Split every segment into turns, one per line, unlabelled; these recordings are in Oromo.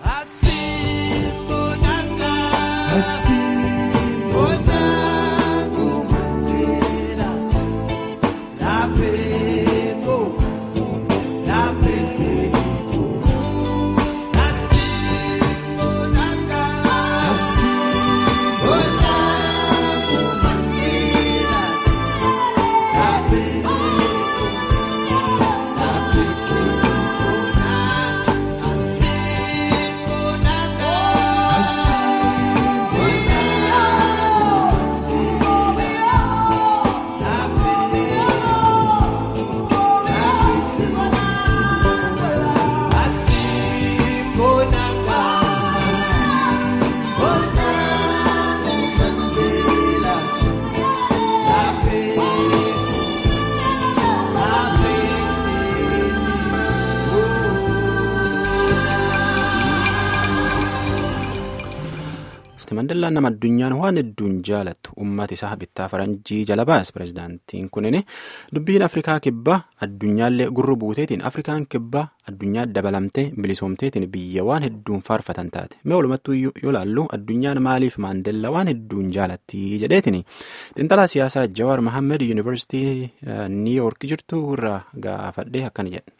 Mandellaan nama addunyaan waan hedduun jaalattu uummata isaa bittaa faranjii jala baas pirezidaantiin kunin dubbiin afrikaa kibbaa addunyaallee gurra buuteetiin afrikaan kibbaa addunyaa dabalamtee bilisoomteetiin biyya waan hedduun faarfatan taate mee walumattuu yoo laallu addunyaan maaliif maandellaa waan hedduun jaalatti jedheetiin xiinxalaa siyaasaa jawaar mahammed yuunivarsiitii niiyoork jirtu irraa gaafadhee akkana jedhe.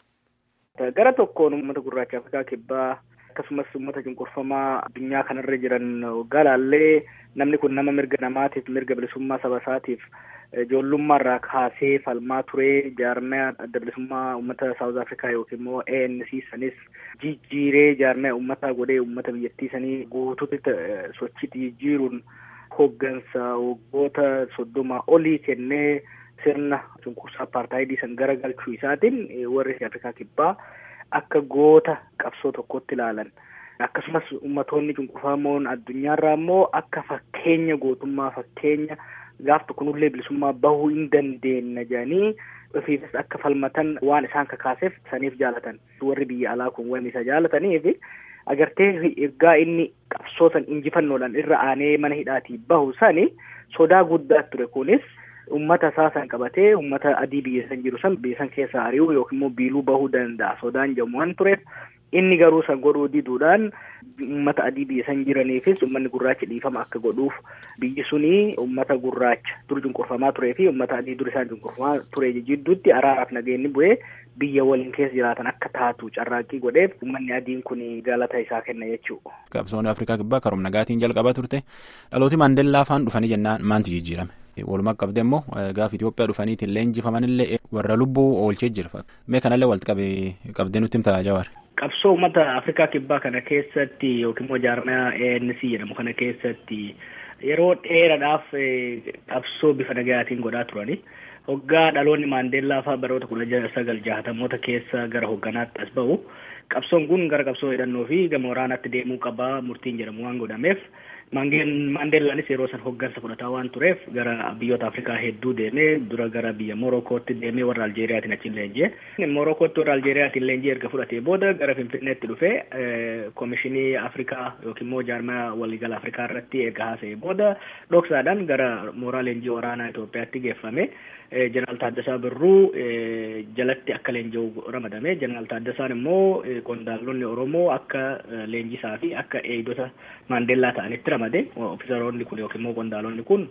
gara tokkoon uummata gurraacha afrikaa kibbaa. akkasumas uummata cunqurfamaa addunyaa kanarra jiran waggaa laallee namni kun nama mirga namaatiif mirga bilisummaa saba isaatiif ijoollummaa irraa kaasee falmaa turee jaarmaya adda bilisummaa uummata saawuz afrikaa yookiin immoo ANC sanis jijjiiree jaarmaya uummataa godhee uummata biyyattii sanii guutuutti sochiitti jijjiiruun hoggansa waggoota soddoma olii kennee sirna cunqursaa apartaayidii san garagalchuu isaatiin warri afrikaa kibbaa akka goota qabsoo tokkotti ilaalan akkasumas ummatoonni cunqurfamoon addunyaarraa immoo akka fakkeenya gootummaa fakkeenya gaaf tokkonullee bilisummaa bahuu hin dandeenye jedhanii ofiifis akka falmatan waan isaan kakaaseef saniif jaalatan warri biyya alaa kun waan isa jaalataniif agartee ergaa inni qabsoo san injifannoodhaan irra aanee mana hidhaatii bahu sani sodaa guddaa ture kunis ummata isaa san qabatee ummata adii biyya san jiru san biyya san keessa ari'uu yookiin immoo biiluu bahuu danda'a sodaan jedhamu waan tureef inni garuu san godhuu diduudhaan ummata adii biyya san jiraniifis ummanni gurraachi dhiifama akka godhuuf biyyi suni ummata gurraacha dur cunqurfamaa turee fi ummata adii dur isaan cunqurfamaa ture jidduutti araaraaf nageenyi bu'ee biyya waliin keessa jiraatan akka taatu carraaqqii godheef ummanni adiin kun galata isaa kenna jechuudha.
Qabsoonni Afrikaa kibbaa karoom nagaatiin jalqabaa turte dhalooti maandellaa faan dhufanii jennaan maanti jijjiirame. Walumaa qabde immoo gaaf Itoophiyaa dhufaniitiin leenjifamanillee warra lubbuu oolchee jira. Mee kanallee walitti qabdee nutti himta Jawaar.
Qabsoo uummata Afrikaa kibbaa kana keessatti yookiin immoo jaarmaya ANC jedhamu kana keessatti yeroo dheeraadhaaf qabsoo bifa nagayaatiin godhaa turani. Hoggaa dhaloonni Maandeellaa fa'aa baroota kudha sagal jaahatamoota keessa gara hogganaatti as ba'u. Qabsoon kun gara qabsoo hidhannoo fi gama waraanaatti deemuu qabaa murtiin jedhamu waan godhameef Maandeellaanis yeroo san hoggansa fudhataa waan tureef gara biyyoota Afrikaa hedduu deemee dura gara biyya Morokootti deemee warra Aljeeriyaatiin achi leenjee. Morokootti warra Aljeeriyaatiin leenjii erga fudhatee booda gara Finfinneetti dhufee Koomishinii Afrikaa yookiin immoo jaarmaya waliigala Afrikaa irratti erga haasa'ee booda dhoksaadhaan gara mooraa leenjii waraanaa Itoophiyaatti geeffame. Jeneraal Taaddasaa Birruu jalatti akka leenji'u ramadame. Jeneraal Taaddasaan immoo qondaaltonni Oromoo akka leenjisaa fi akka eegdota Maandeellaa ta'anitti ramade. Ofiisaroonni kun yookiin immoo qondaaltonni kun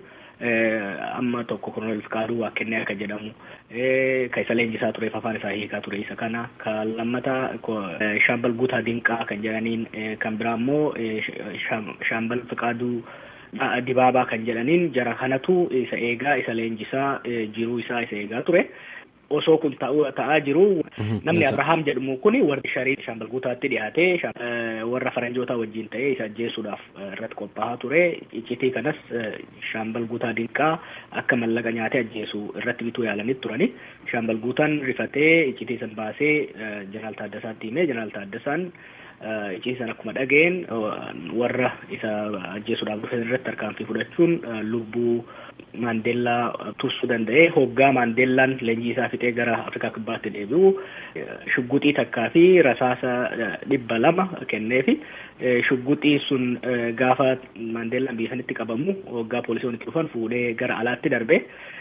amma tokko Kolonel Fikaaduu Waaqennee akka jedhamu kan isa leenjisaa tureef afaan isaa hiikaa ture isa kana kan lammataa Shaambal Guutaa Dinqaa kan jedhaniin kan biraa immoo Shaambal Fikaaduu Dibaabaa kan jedhaniin jara kanatu isa eegaa isa leenjisaa jiruu isaa isa eegaa ture. Osoo kun ta'aa jiru namni Abrahaam jedhamu kun warri sharii shaambal guutaatti dhiyaatee warra faranjoota wajjin ta'ee isa ajjeesuudhaaf irratti qophaa'aa ture. Iccitii kanas shaambal guutaa dinqaa akka mallaqa nyaatee ajjeesu irratti bituu yaalanii turani. Shaambal guutaan rifatee iccitii san baasee jeneraal Taaddasaatti himee jeneraal Taaddasaan icciisan akkuma dhageen warra isa ajjeesuudhaaf dhufan irratti tarkaanfii fudhachuun lubbuu Maandeellaa tursuu danda'ee hoggaa Maandeellaan leenjii isaa fixee gara Afrikaa kibbaatti deebi'u shugguxii takkaa fi rasaasa dhibba lama kenneefi shugguxii sun gaafa Maandeellaan biyya sanitti qabamu hoggaa poolisoonni dhufan fuudhee gara alaatti darbe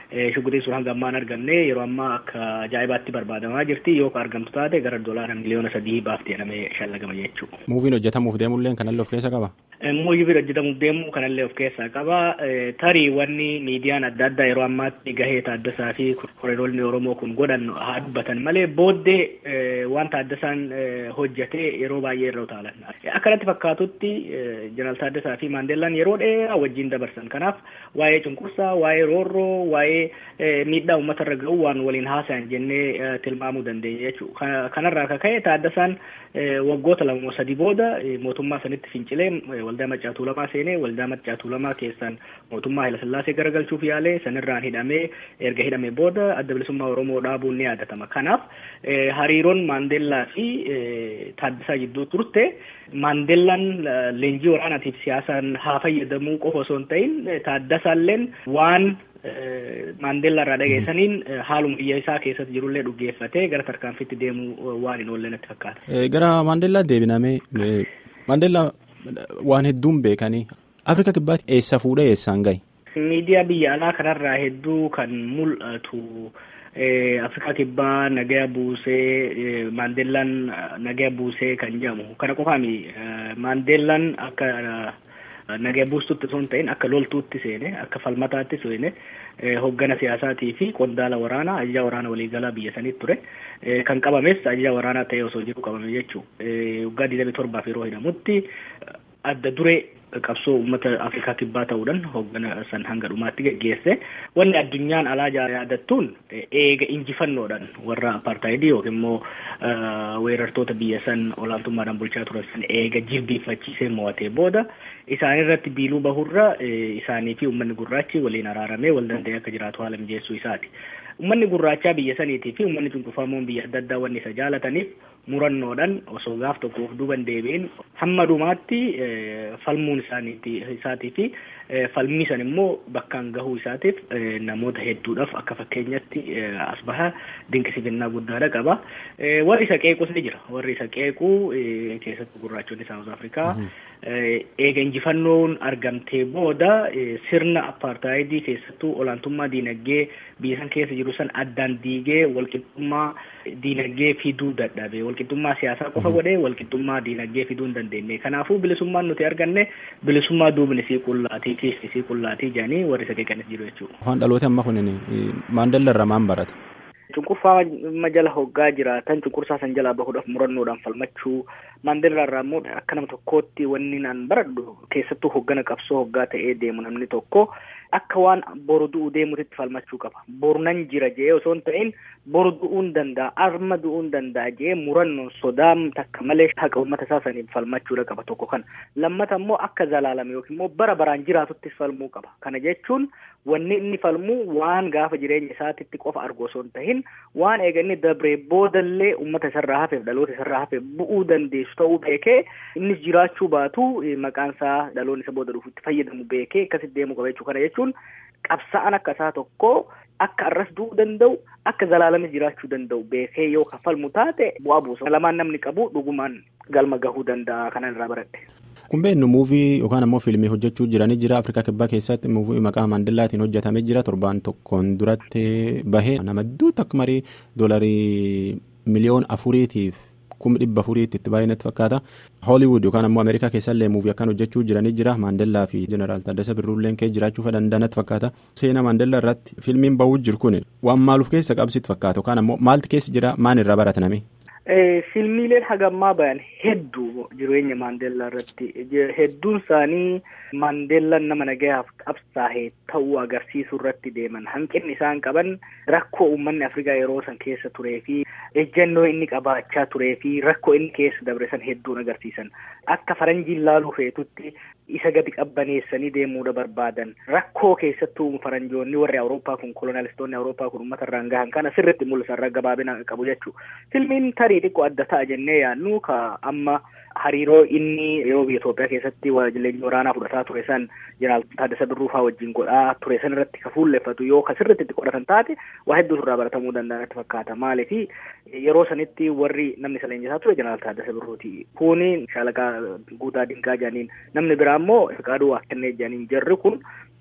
Shugguxiin sun hanga ammaan argamne yeroo ammaa akka ajaa'ibaatti barbaadamaa jirti yoo argamtu taate gara doolaara miliyoona sadii baafti jedhamee shallagama jechuudha.
Muuviin hojjetamuuf deemullee kanallee of keessa qaba?
Muuviin hojjetamuuf deemu kanallee of keessaa qaba. Tarii wanni miidiyaan adda addaa yeroo ammaatti gahee Taaddasaa fi koriidoolli Oromoo kun godhan haa dubbatan malee booddee waan Taaddasaan hojjete yeroo baay'ee irra utaalan. Akkanatti fakkaatutti Jeneraal Taaddasaa fi Maandeellaan yeroo dheeraa wajjin dabarsan. Kanaaf waa'ee cunqursaa, waa'ee roorroo, waa'ee miidhaa uummata irra ga'u waan waliin haasa'an jennee tilmaamuu dandeenya jechuudha. Kanarraa akka ka'e Taaddasaan waggoota lama sadii booda mootummaa sanitti fincilee waldaa Maccaa Tuulamaa seenee waldaa Maccaa Tuulamaa keessaan mootummaa Hayilasillaasee garagalchuuf yaalee sanirraan hidhamee erga hidhamee booda adda bilisummaa Oromoo dhaabuun ni yaadatama. Kanaaf hariiroon Maandeellaa fi Taaddasaa jidduu turte Maandeellaan leenjii waraanaatiif siyaasaan haa fayyadamuu qofa osoo hin ta'in Taaddasaalleen waan Maandeellaa irraa dhageessaniin haaluma biyya isaa keessatti jirullee dhuggeeffatee gara tarkaanfiitti deemuu waan hin oolle natti fakkaata.
Gara Maandeellaa deebinamee Maandeellaa waan hedduun beekanii Afrika kibbaatti eessa fuudhee eessaan gahe?
Miidiyaa biyya alaa kanarraa hedduu kan mul'atu Afrikaa kibbaa nagaya buusee Maandeellaan nagaya buusee kan jedhamu kana qofaami Maandeellaan akka nagaya buustutti osoo hin ta'in akka loltuutti seene akka falmataatti seene hoggana siyaasaatii fi qondaala waraanaa ajajaa waraana waliigalaa biyya sanitti ture kan qabames ajajaa waraanaa ta'ee osoo jiru qabame jechuu waggaa digdamii torbaaf yeroo hidhamutti adda duree qabsoo uummata afrikaa kibbaa ta'uudhaan hoggana san hanga dhumaatti geggeesse wanni addunyaan alaa yaadattuun eega injifannoodhaan warra apartaayidii yookiin immoo weerartoota biyya san olaantummaadhaan bulchaa turan san eega jilbiiffachiisee mo'atee booda isaan irratti biiluu bahurra isaanii fi uummanni gurraachi waliin araaramee wal danda'ee akka jiraatu haala mijeessuu isaati. Uummanni gurraachaa biyya saniitii fi uummanni cunqurfamoon biyya adda addaa wanni isa jaalataniif murannoodhaan osoo gaaf tokko of duuban deebi'in hamma dhumaatti falmuun isaatii fi falmii san immoo bakkaan gahuu isaatiif namoota hedduudhaaf akka fakkeenyatti as baha dinqisiifannaa guddaadha qaba. Warri isa qeequs ni jira. Warri isa qeequu keessattuu gurraachonni Saawuz Afrikaa eega injifannoon argamtee booda sirna apartaayidii keessattuu olaantummaa diinagdee biyya san keessa jiru san addaan diigee walqixxummaa diinagdee fiduu dadhabe walqixxummaa siyaasaa qofa godhee walqixxummaa diinagdee fiduu hin dandeenye kanaafuu bilisummaan nuti arganne bilisummaa duubni sii qullaatii keessi sii qullaatii jedhanii warri isa qeeqanis jiru jechuudha.
Waan dhaloota amma kunin maandalla irraa maan barata?
Cunqurfaa jala hoggaa jiraatan cunqursaa san jalaa bahuudhaaf murannoodhaan falmachuu maandellaa irraa immoo akka nama tokkootti wanni naan baradhu keessattuu hoggana qabsoo hoggaa ta'ee deemu namni tokko akka waan boru du'uu deemutitti falmachuu qaba. Boru nan jira jee osoo hin ta'in boru du'uun danda'a arma du'uun danda'a jee murannoon sodaa takka malee haqa uummata isaa saniif falmachuudha qaba tokko kana. Lammata immoo akka zalaalame yookiin immoo bara baraan jiraatuttis falmuu qaba. Kana jechuun wanni inni falmu waan gaafa jireenya isaatitti qofa argu osoo hin ta'in waan eega inni dabree boodallee uummata isarraa hafeef dhaloota isarraa hafeef bu'uu dandeessu ta'uu beekee innis jiraachuu baatu maqaan isaa dhaloonni isa booda dhufutti fayyadamu beekee akkasitti deemuu qaba jechuu kana jechuun qabsa'an akka isaa tokko akka arras du'uu danda'u akka zalaalamis jiraachuu danda'u beekee yoo kafalmu taate bu'aa buusa lamaan namni qabu dhugumaan galma gahuu danda'a kanan irraa baradhe.
Kun beeknu muuvii yookaan ammoo fiilmii hojjechuu jiranii jira Afrikaa kibbaa keessatti muuvii maqaa Maandellaatiin hojjetamee jira torbaan tokkoon duratti bahee nama hedduutu akka marii doolarii miliyoona afuriitiif kuma dhibba afuriitti itti baay'inatti fakkaata. Hooliwud yookaan ammoo Ameerikaa keessallee muuvii akkan hojjechuu jiranii jira Maandellaa fi Jeneraal Taaddasaa Birruulleen kee jiraachuu danda'anatti fakkaata. Seenaa Maandellaa irratti fiilmiin bahuu jiru kun waan maaluuf keessa qabsitti fakkaata yookaan ammoo maaltu keessa jira maan irraa barataname?
Fiilmiileen hagammaa bayan hedduu jireenya Maandeellaa irratti hedduun isaanii Maandeellaan nama nagayaaf qabsaa'e ta'uu agarsiisuu irratti deeman hanqinni isaan qaban rakkoo uummanni Afrikaa yeroo san keessa turee fi ejjennoo inni qabaachaa turee fi rakkoo inni keessa dabre san hedduun agarsiisan akka faranjiin laaluu feetutti isa gadi qabbaneessanii deemuudha barbaadan rakkoo keessattuu faranjoonni warri Awurooppaa kun kolonalistoonni Awurooppaa kun uummata irraan gahan kana sirriitti mul'isa irra gabaabina qabu jechuudha. Filmiin tarii xiqqoo adda ta'a jennee yaadnu ka amma hariiroo inni yeroo biyya Itoophiyaa keessatti leenjii waraanaa fudhataa ture san jeneraal Taaddasaa Birruufaa wajjin godhaa ture san irratti ka fuulleffatu yoo ka sirriitti itti qoratan taate waa hedduu irraa baratamuu danda'anitti fakkaata maaliif yeroo sanitti warri namni isa leenjisaa ture jeneraal Taaddasaa Birruuti kuni shaalaqaa guutaa dinqaa jedhaniin namni biraa immoo Fiqaaduu Waaqannee jedhaniin jarri kun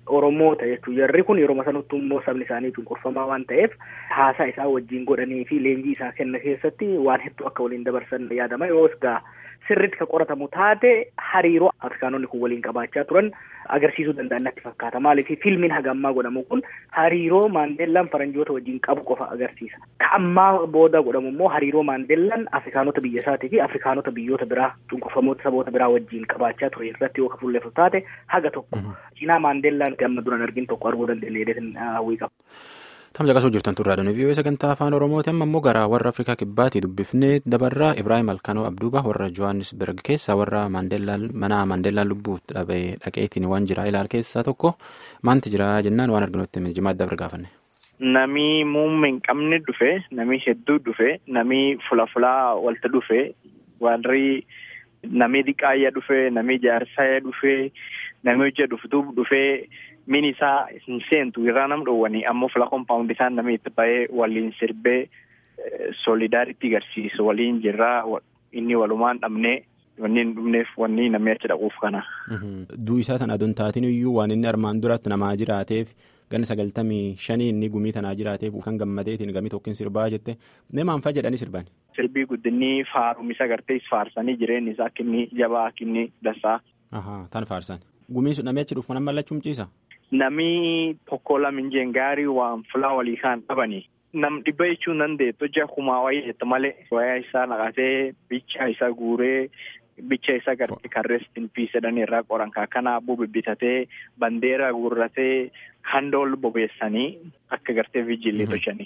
Oromoota jechuun jarri kun yeroo sanatti immoo sabni isaanii cunqurfamaa waan ta'eef haasaa isaa wajjin godhanii fi leenjii isaa kenna keessatti waan hedduu akka waliin dabarsan yaadama yoo egaa sirriitti kan qoratamu taate hariiroo afrikaanonni kun waliin qabaachaa turan agarsiisuu danda'an natti fakkaata maaliif fiilmiin hagammaa godhamu kun hariiroo maandeellaan faranjoota wajjin qabu qofa agarsiisa ka ammaa booda godhamu immoo hariiroo maandeellaan afrikaanota biyya isaatii fi afrikaanota biyyoota biraa cunqurfamoota saboota biraa wajjin qabaachaa ture irratti yoo ka fuulleeffatu taate haga tokko cinaa maandeellaan amma duran argin tokko arguu dandeenya jedheetin hawwii qaba.
Tamsa qasuu jirtan turraa dhani vii'oo sagantaa afaan oromooti amma immoo gara warra afrikaa kibbaatii dubbifnee dabarraa ibraahim alkanoo abduuba warra johannisberg keessa warra maandeellaan mana maandeellaan lubbuu dhabee dhaqeetiin waan jira ilaal keessaa tokko maanti jira jennaan waan arginutti jimaa dabar gaafanne.
Nami muummee hin qabne dhufe nami hedduu dhufe nami fula fulaa walta dhufe warri nami diqaayya dhufe nami jaarsaaya dhufe nami hojii dhuftuu dhufe. min isaa hin seentu irraa nam dhowwanii ammoo fila kompaawundi isaan namni itti ba'ee waliin sirbee solidaaritii agarsiisu waliin jirraa inni walumaan dhabnee wanni hin dhumneef wanni namni achi dhaquuf kana.
Duu isaa tan aduun taatiin iyyuu waan inni armaan duratti namaa jiraateef ganna sagaltamii shanii inni gumii tanaa jiraateef kan gammadeetiin gamii tokkin sirbaa jette mee maanfaa jedhanii sirban.
Sirbii guddinni faarumisa gartee faarsanii jireenyi isaa akka inni jabaa akka inni dasaa.
Tan faarsan. Gumiin sun namni achi dhufu kan mallachuun ciisa.
Nami tokko lamin gaarii waan fulaa walii kaan qabanii. Nam dhibba jechuun dandeettu hojii akumaa wayii jette malee. Wayaa isaa naqatee bicha isa guuree bicha isa garte kan restiin piisedhanii irraa qoran kana abuu bibbitatee bandeera guurratee handool bobeessanii akka gartee viijilii tolchanii.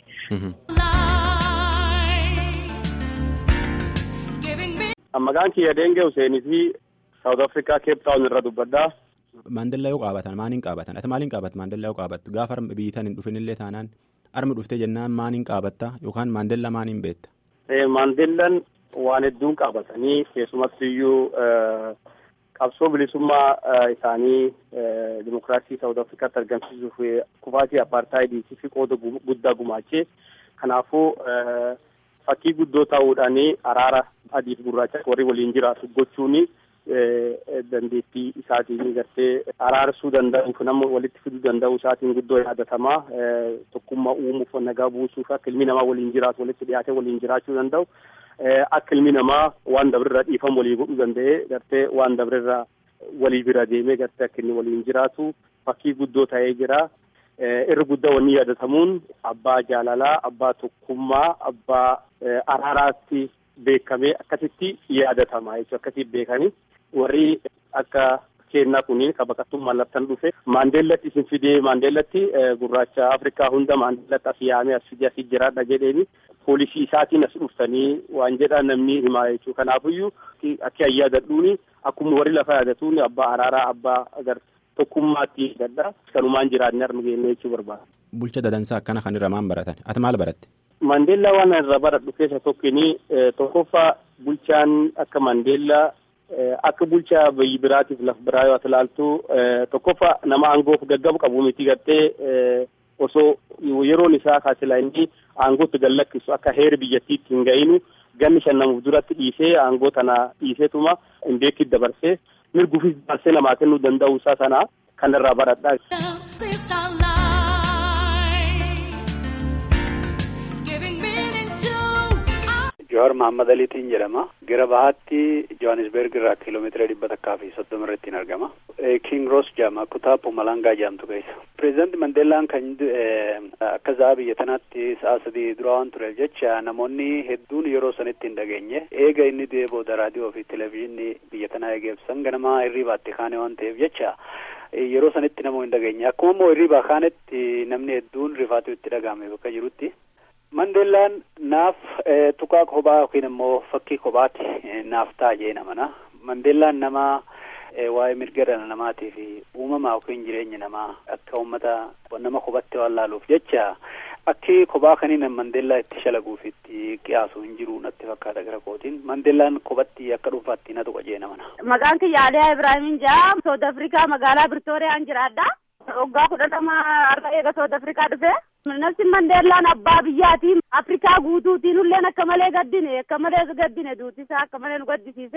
Maqaan kiyya Deengee Huseenii fi Saawud Afrikaa Keep Taawun irra dubbaddaa.
Maandellaa yoo qaabatan maaliin qaabatan ati maaliin qaabatta maandellaa yoo qaabattu gaafa biyyitan hin dhufinillee taanaan armi dhuftee jennaan maaliin qaabatta yookaan maandellaa maaliin beetta.
Maandellaan waan hedduun qaabatanii keessumattu iyyuu qabsoo bilisummaa isaanii dimokiraasii Saawud Afrikaatti argamsiisuuf kufaatii apartaayidiitii fi qooda guddaa gumaachee kanaafuu fakkii guddoo ta'uudhaan araara adiif gurraacha warri waliin jiraatu gochuuni. dandeettii isaatiin gartee araarsuu danda'uuf nama walitti fiduu danda'u isaatiin guddoo yaadatamaa tokkummaa uumuuf nagaa buusuuf akka ilmi namaa waliin jiraatu walitti dhiyaatee waliin jiraachuu danda'u akka ilmi namaa waan dabrirra dhiifam walii godhuu danda'ee gartee waan dabrirra walii bira deemee gartee akka inni waliin jiraatu fakkii guddoo ta'ee jira. Irri guddaa wanni yaadatamuun abbaa jaalalaa, abbaa tokkummaa, abbaa araaraatti beekamee akkasitti yaadatama jechuudha. Akkasitti beekanii warri akka kennaa kuniin ka baqattuu mallattan dhufe maandeellatti isin fidee maandeellatti gurraacha afrikaa hunda maandeellatti as yaamee as fidee asii jiraadha jedheeni poolisii isaatiin as dhuftanii waan jedhaa namni himaa jechuudha. Kanaafiyyuu akka yaadadhuuni akkuma warri lafa yaadatuun abbaa araaraa abbaa agar tokkummaatti gadda kanumaan jiraanne arnu geenne jechuu barbaada.
Bulcha dadansaa akkana kan irra maan baratan ati maal baratte?
Maandeellaa waan irra baradhu keessa tokkini tokkoffaa bulchaan akka Maandeellaa akka bulchaa biyyi biraatiif laf biraa yoo ilaaltu tokkoffaa nama aangoof gaggabu qabu miti gartee osoo yeroon isaa kaasilaa inni aangootti gallakkisu akka heera biyyattiitti hin ga'inu ganni shannamuuf duratti dhiisee aangoo tana dhiiseetuma hin beekit dabarsee mirguufis dabarsee namaa kennuu danda'u isaa sana kan irraa baradhaa.
Johaar Mahammad Aliitiin jedhama. Gara bahaatti Johannesburg irraa kiiloomeetira dhibba takkaa fi soddoma irratti hin argama. King Ross jedhama kutaa Pumalangaa jedhamtu keessa. Pireezidaanti Mandeellaan kan akka za'a biyya tanaatti sa'a sadii dura waan tureef jecha namoonni hedduun yeroo sanitti hin dhageenye eega inni du'ee booda raadiyoo fi televezyiinii biyya tanaa eegeebsan ganamaa hirriibaatti kaane waan ta'eef jecha yeroo sanitti namoo hin dhageenye akkuma immoo hirriibaa kaanetti namni hedduun rifaatu itti dhagahame bakka jirutti. Mandeellaan naaf tuqaa kophaa yookiin immoo fakkii kophaati naaf ta'a jee namana. Mandeellaan nama waa'ee mirga dhala namaatii fi uumamaa yookiin jireenya namaa akka uummata nama kophatti waan laaluuf jecha akki kophaa kaniin Mandeellaa itti shalaguuf itti qiyaasu hin jiru natti fakkaata gara kootiin. Mandeellaan kophatti akka dhuunfaatti na tuqa jee namana.
Maqaan kiyya Aliyaa Ibraahimin jedhama. Sood Afrikaa magaalaa Birtooriyaan jiraadha. Waggaa kudha lama har'a eega Sood Afrikaa dhufe. Nafsi Mandeellaan abbaa biyyaatiin Afrikaa guutuutiin illee akka malee gaddine akka malee gaddine duutisaa akka malee nu gaddisiise.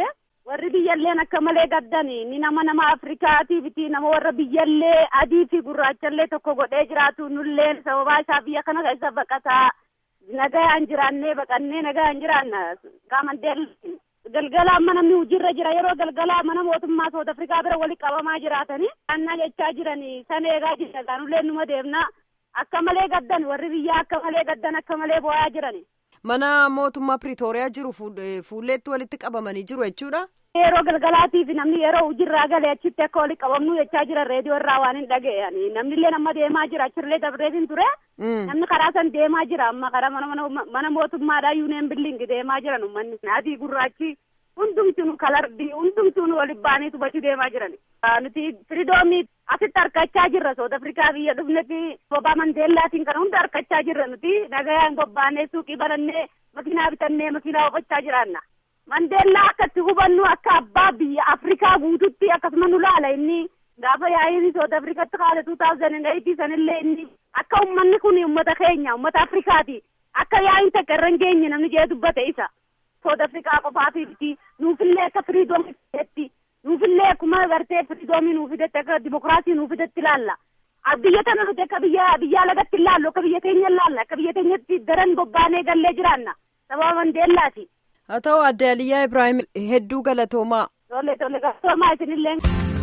warri biyyalleen akka malee gaddani ni nama nama afrikaatiifiti nama warra biyyallee adii fi gurraachallee tokko godhee jiraatu nulleen sababaa isaa biyya kana keessa baqataa nagayaan jiraannee baqannee nagayaan jiraanna qaamandeel galgala amma namni hojiirra jira yeroo galgala mana mootummaa South Afrikaa bira walitti qabamaa jiraatanii annaa jechaa jiranii san eegaa jira gaanulleen numa deemna akka malee gaddan warri biyyaa akka malee gaddan akka malee bo'aa jirani.
Mana mootummaa Piriitooriyaa jiru fuulleetti walitti qabamanii jiru jechuudha.
Yeroo galgalaatiif namni yeroo hojiirraa galee achitti akka walitti qabamnu jechaa jira reediyoo irraa waan hin dhaga'ani namni illee nama deemaa jira achirlee dabreetiin ture. Namni karaa san deemaa jira amma karaa mana mana mootummaadhaa yuuneen billingi deemaa jiran uummanni adii gurraachi hundumtuu kalardi hundumtuu waliin baanii tubachuu deemaa jiran. Nuti firidoomii asitti harkachaa jirra South Afrikaa biyya dhufnetti bobbaa Mandeellaatiin kana hunda harkachaa jirra nuti nagayaan bobbaanee suuqii banannee makiinaa bitannee makiinaa oofachaa jiraanna. Mandeellaa akka itti hubannu akka abbaa biyya Afrikaa guututti akkasuma nu laala inni gaafa yaa'iin South Afrikaatti kaale 2008 sanillee inni akka uummanni kun uummata keenya uummata Afrikaati akka yaa'iin takka irra hin geenye namni jee dubbate isa. South Afrikaa qofaatiifiti nuufillee akka firiidoomii fidetti nuufillee akkuma gartee firiidoomii nuu fidetti akka dimokiraasii nuu fidetti ilaalla. Biyya tana nuti akka biyya biyyaa lagatti ilaallu akka biyya keenya ilaalla akka biyya keenyatti daran bobbaanee gallee jiraanna sababa Mandeellaati.
haa ta'u adde Aliyyaa Ibrahim hedduu galatoomaa.
Tole tole galatoomaa isinillee.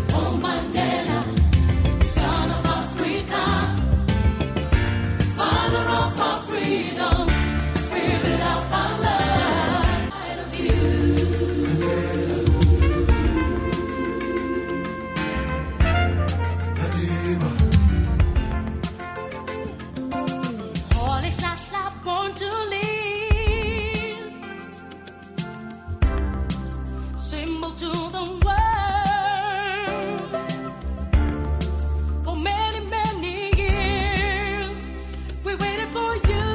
Symbol to the world for many, many years. We waited for you.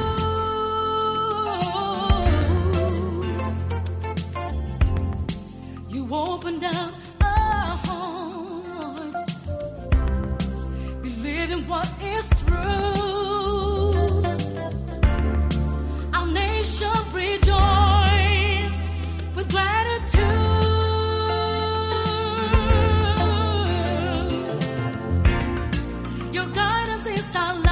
You opened up our hearts, believing what is true. Our nation rejoiced with gratitude. Your guidance is our life.